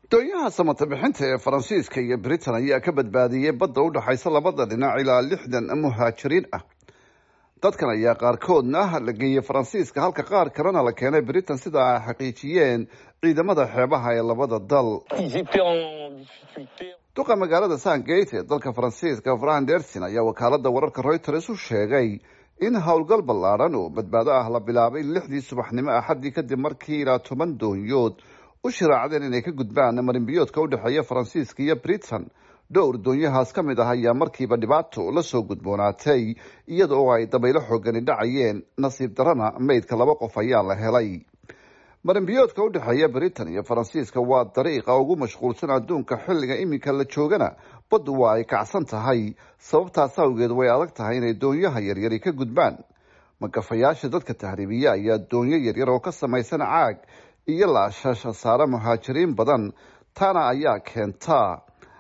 doonyaha samata bixinta ee faransiiska iyo britain ayaa ka badbaadiyey badda u dhexaysa labada dhinac ilaa lixdan muhaajiriin ah dadkan ayaa qaarkoodna la geeyey faransiiska halka qaar kalena la keenay britain sida ay xaqiijiyeen ciidamada xeebaha ee labada dal duqa magaalada sangate ee dalka faransiiska fran dersin ayaa wakaalada wararka reuters u sheegay in howlgal ballaadhan oo badbaado ah la bilaabay lixdii subaxnimo axaddii kadib markii ilaa toban doonyood u shiraacdeen inay ka gudbaan marinbiyoodka u dhexeeya faransiiska iyo britain dhowr doonyahaas ka mid ah ayaa markiiba dhibaato la soo gudboonaatay iyada oo ay dabaylo xoogani dhacayeen nasiib darana meydka laba qof ayaa la helay marinbiyoodka u dhexeeya britain iyo faransiiska waa dariiqa ugu mashquulsan adduunka xilliga iminka la joogana baddu waa ay kacsan tahay sababtaas awgeed way adag tahay inay doonyaha yaryari ka gudbaan magafayaasha dadka tahriibiya ayaa doonyo yaryar oo ka samaysan caag iyo laashasha saare muhaajiriin badan taana ayaa keentaa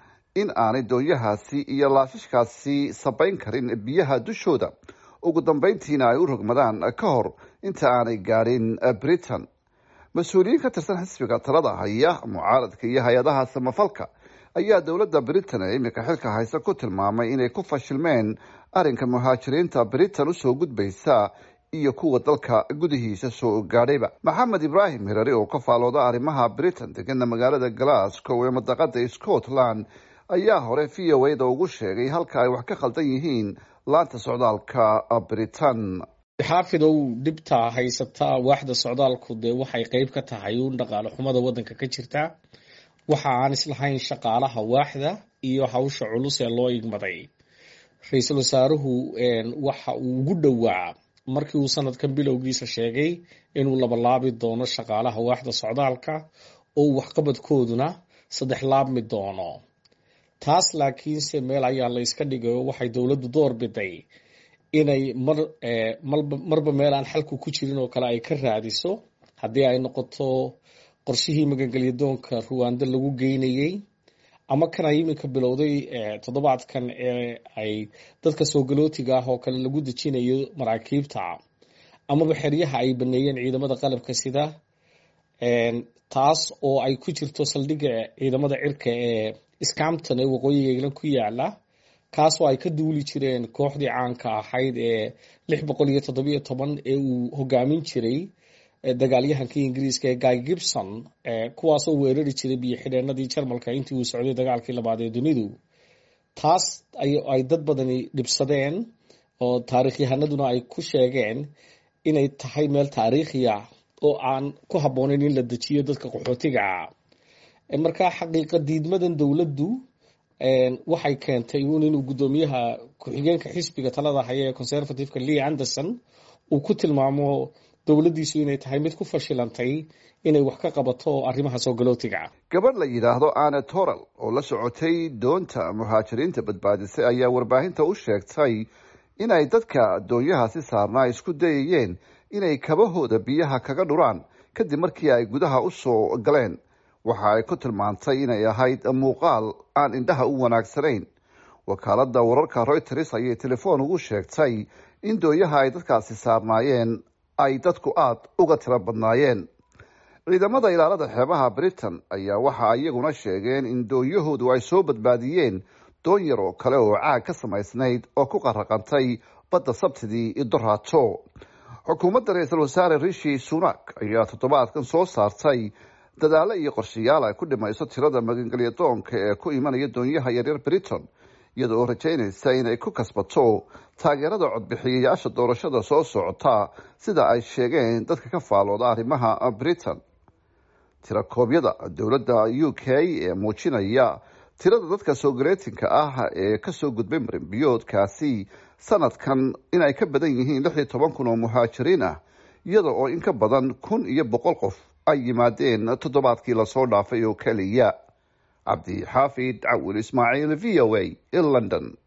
in aanay doonyahaasi iyo laashashkaasi sabayn karin biyaha dushooda ugu dambeyntiina ay u rogmadaan ka hor inta aanay gaadhin britain mas-uuliyiin ka tirsan xisbiga talada haya mucaaradka iyo hay-adaha samafalka ayaa dowladda britain ee iminka xilka haysa ku tilmaamay inay ku fashilmeen arrinka muhaajiriinta britain usoo gudbaysa iyo kuwa dalka gudihiisa soo gaadhayba maxamed ibraahim hirari oo ka faalooda arrimaha britain degana magaalada glasgow ee madaqada scotland ayaa hore v o a da ugu sheegay halka ay wax ka khaldan yihiin laanta socdaalka britain xaafidow dhibta haysataa waaxda socdaalku dee waxay qeyb ka tahay uun dhaqaale xumada wadanka ka jirta waxa aan islahayn shaqaalaha waaxda iyo hawsha culus ee loo igmaday ra-iisul wasaaruhu waxa uu ugu dhowaa markii uu sanadkan bilowgiisa sheegay inuu labalaabi doono shaqaalaha waaxda socdaalka oo waxqabadkooduna saddex laabmi doono taas laakiinse meel ayaa la yska dhigayo waxay dowladdu door biday inay mar marba meel aan xalku ku jirin oo kale ay ka raadiso haddii ay noqoto qorshihii magangelyadoonka ruwaando lagu geynayey ama kan ay iminka bilowday toddobaadkan ee ay dadka soogalootiga ah oo kale lagu dejinayo maraakiibta amaba xeryaha ay baneeyeen ciidamada qalabka sida taas oo ay ku jirto saldhigga ciidamada cirka ee scampton ee waqooyiga england ku yaala kaasoo ay ka duuli jireen kooxdii caanka ahayd ee lix boqol iyo toddobiyo toban ee uu hogaamin jiray dagaalyahankii ingiriiska ee guy gibson kuwaasoo weerari jiray biyo xidheenadii jarmalka intii uu socday dagaalkii labaad ee dunidu taas ay dad badani dhibsadeen oo taarikhyahanaduna ay ku sheegeen inay tahay meel taariikhiya oo aan ku habboonayn in la dejiyo dadka qaxootiga markaa xaqiiqa diidmadan dowladdu waxay keentay uun inuu guddoomiyaha ku-xigeenka xisbiga talada haya ee conservativeka lee anderson uu ku tilmaamo dowladdiisu inay tahay mid ku fashilantay inay wax ka qabato arrimaha soogalotiga gabadh la yidhaahdo ane toral oo la socotay doonta muhaajiriinta badbaadisay ayaa warbaahinta u sheegtay inay dadka doonyahaasi saarnaa isku dayayeen inay kabahooda biyaha kaga dhuraan kadib markii ay gudaha u soo galeen waxa ay ku tilmaantay inay ahayd muuqaal aan indhaha u wanaagsanayn wakaalada wararka reuters ayay telefoon ugu sheegtay in doonyaha ay dadkaasi saarnaayeen ay dadku aada uga tiro badnaayeen ciidamada ilaalada xeebaha britain ayaa waxa iyaguna sheegeen in doonyahoodu ay soo badbaadiyeen doon yar oo kale oo caag ka samaysnayd oo ku qaraqantay badda sabtidii doraato xukuumadda ra-iisul wasaare rishi sunak ayaa toddobaadkan soo saartay dadaalo iyo qorshayaal ay ku dhimayso tirada magangelyadoonka ee ku imanaya doonyaha yaryar britain iyada oo rajaynaysa inay ku kasbato taageerada codbixiyayaasha doorashada soo socota sida ay sheegeen dadka ka faalooda arrimaha britain tirakoobyada dowladda u k ee muujinaya tirada dadka soogaleetinka ah ee kasoo gudbay marinbiyoodkaasi sanadkan inay ka badan yihiin lix iyo toban kun oo muhaajiriin ah iyada oo in ka badan kun iyo boqol qof ay yimaadeen toddobaadkii lasoo dhaafay oo keliya cabdi xaafid cawil ismaaciil v o a in london